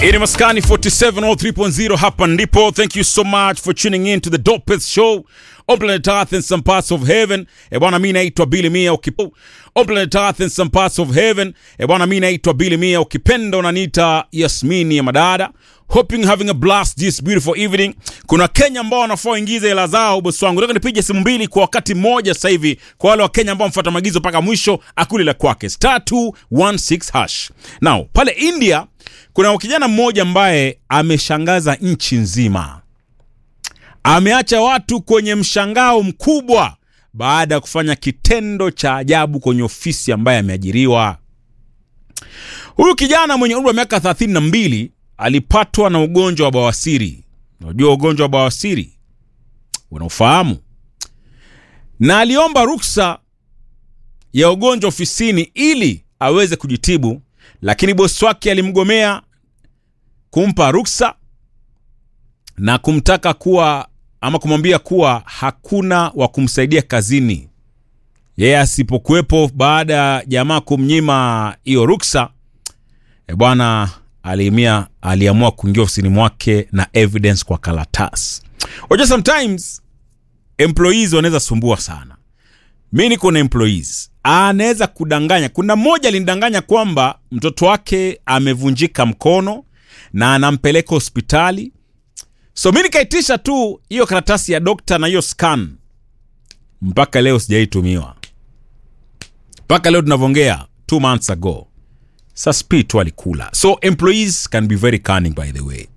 Ini Maskani 4703.0 hapa ndipo. Thank you so much for tuning in to the dopest show on planet Earth and some parts of heaven. E bwana, mi naitwa Billy Mia ukipo on planet Earth and some parts of heaven. E bwana, mi naitwa Billy Mia ukipenda unaniita Yasmini ya madada. Hoping having a blast this beautiful evening. Kuna Kenya ambao wanafaa waingize hela zao, bosi wangu. Nataka nipige simu mbili kwa wakati mmoja sasa hivi kwa wale wa Kenya ambao wamefuata maagizo mpaka mwisho, akuli la kwake star 216 hash. Now, pale India kuna kijana mmoja ambaye ameshangaza nchi nzima, ameacha watu kwenye mshangao mkubwa baada ya kufanya kitendo cha ajabu kwenye ofisi ambaye ameajiriwa. Huyu kijana mwenye umri wa miaka 32 alipatwa na ugonjwa wa bawasiri. Unajua ugonjwa wa bawasiri, unaofahamu, na aliomba ruksa ya ugonjwa ofisini ili aweze kujitibu, lakini bosi wake alimgomea kumpa ruksa na kumtaka kuwa ama kumwambia kuwa hakuna wa kumsaidia kazini. Yeye asipokuwepo baada ya jamaa kumnyima hiyo ruksa, e bwana aliamia aliamua kuingia ofisini mwake na evidence kwa karatasi. Unajua sometimes employees wanaweza sumbua sana. Mi niko na employees anaweza kudanganya. Kuna mmoja alinidanganya kwamba mtoto wake amevunjika mkono na anampeleka hospitali, so mi nikaitisha tu hiyo karatasi ya dokta na hiyo scan. Mpaka leo sijaitumiwa, mpaka leo tunavyoongea, two months ago. Sasa spi tu alikula. So employees can be very cunning by the way.